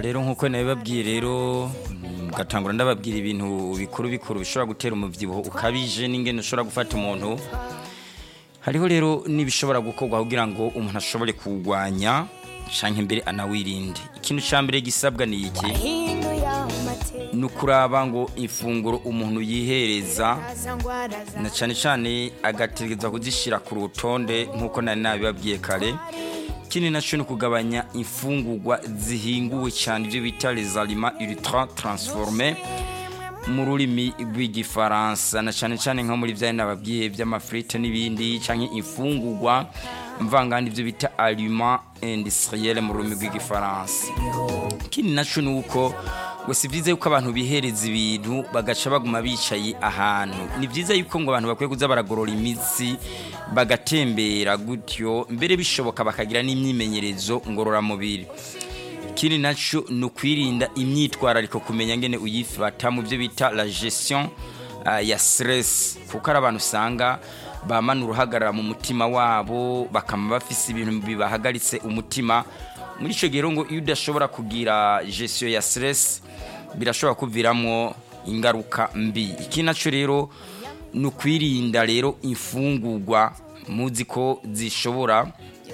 rero nk'uko nabibabwiye rero mugatangura ndababwira ibintu bikuru bikuru bishobora gutera umubyibuho ukabije n'ingene ushobora gufata umuntu hariho rero n'ibishobora gukorwa kugira ngo umuntu ashobore kuwurwanya canke mbere anawirinde ikintu ca mbere gisabwa ni iki ni ukuraba ngo ifunguro umuntu yihereza na cane cane agategereza kuzishira ku rutonde nk'uko nari nabibabwiye kare ikindi naco ni ukugabanya imfungurwa zihinguwe cyane ibyo bita les aliments ultra transformés mu rurimi rw'igifaransa na cyane cyane nko muri bya nababwiye by'amafrite n'ibindi canke imfungurwa mvangandi ibyo bita aliments industriels mu rurimi rw'igifaransa ikindi naco ni uko ngo si byiza yuko abantu bihereza ibintu bagaca baguma bicaye ahantu ni byiza yuko ngo abantu bakwiye kuza baragorora imitsi bagatembera gutyo mbere bishoboka bakagira n'imyimenyerezo ngororamubiri ikindi nacyo ni ukwirinda imyitwarariko kumenya ngene uyifata mu byo bita la gestion uh, ya stress kuko ari abantu usanga bamana uruhagarara mu mutima wabo bakama bafise ibintu bibahagaritse umutima muri icyo gihe ngo iyo udashobora kugira gestion ya stress birashobora kuviramo ingaruka mbi iki nacyo rero ni ukwirinda rero imfungurwa muzi ko zishobora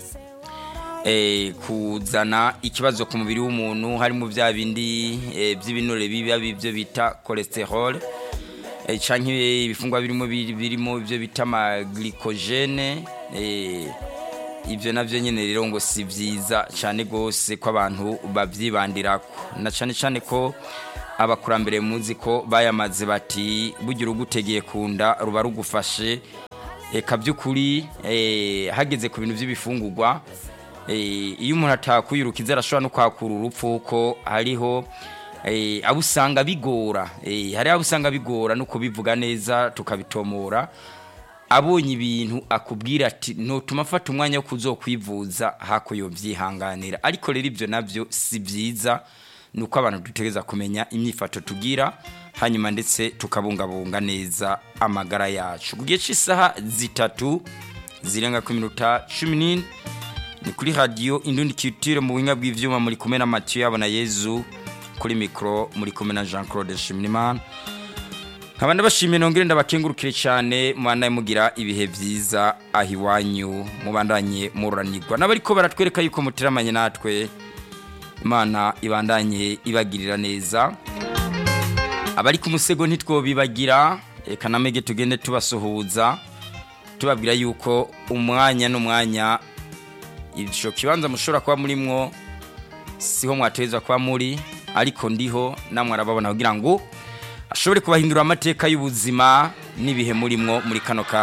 kuzana ikibazo ku mubiri w'umuntu harimo bya bindi by'ibinure biba bibyo bita cholesterol cyangwa ibifungwa birimo birimo ibyo bita amaglikogene ibyo nabyo nyine rero ngo si byiza cyane rwose ko abantu babyibandira na cyane cyane ko abakurambere muzi ko bayamaze bati bugira ugutegeye ku nda ruba rugufashe reka by'ukuri hageze ku bintu by'ibifungurwa iyo umuntu atakwirukiza arashobora no kwakura urupfu ko hariho abo usanga bigora hari abo usanga bigora no kubivuga neza tukabitomora abonye ibintu akubwira ati ntutuma afata umwanya wo kuzokwivuza hakuyo byihanganira ariko rero ibyo nabyo si byiza ni uko abantu dutegereza kumenya imyifato tugira hanyuma ndetse tukabungabunga neza amagara yacu ku gihe cy'isaha zitatu zirenga ku minota cumi n'ine ni kuri radiyo indundi kitire mu buhinga bw'ibyuma muri kumwe na matiyo yabona yezu kuri mikoro muri kumwe na jean claude shimimana nkaba ndabashimiye nongere ndabakengurukire cyane mubandanye mugira ibihe byiza aho iwanyu mubandanye mururanirwa n'abariko baratwereka yuko muteramanye natwe imana ibandanye ibagirira neza abari ku musego ntitwobibagira reka namege tugende tubasuhuza tubabwira yuko umwanya n'umwanya icyo kibanza mushobora kuba murimwo siho mwatereza kuba muri ariko ndiho namwe arababona kugira ngo ashobore kubahindura amateka y'ubuzima n'ibihe murimwo muri kano kanya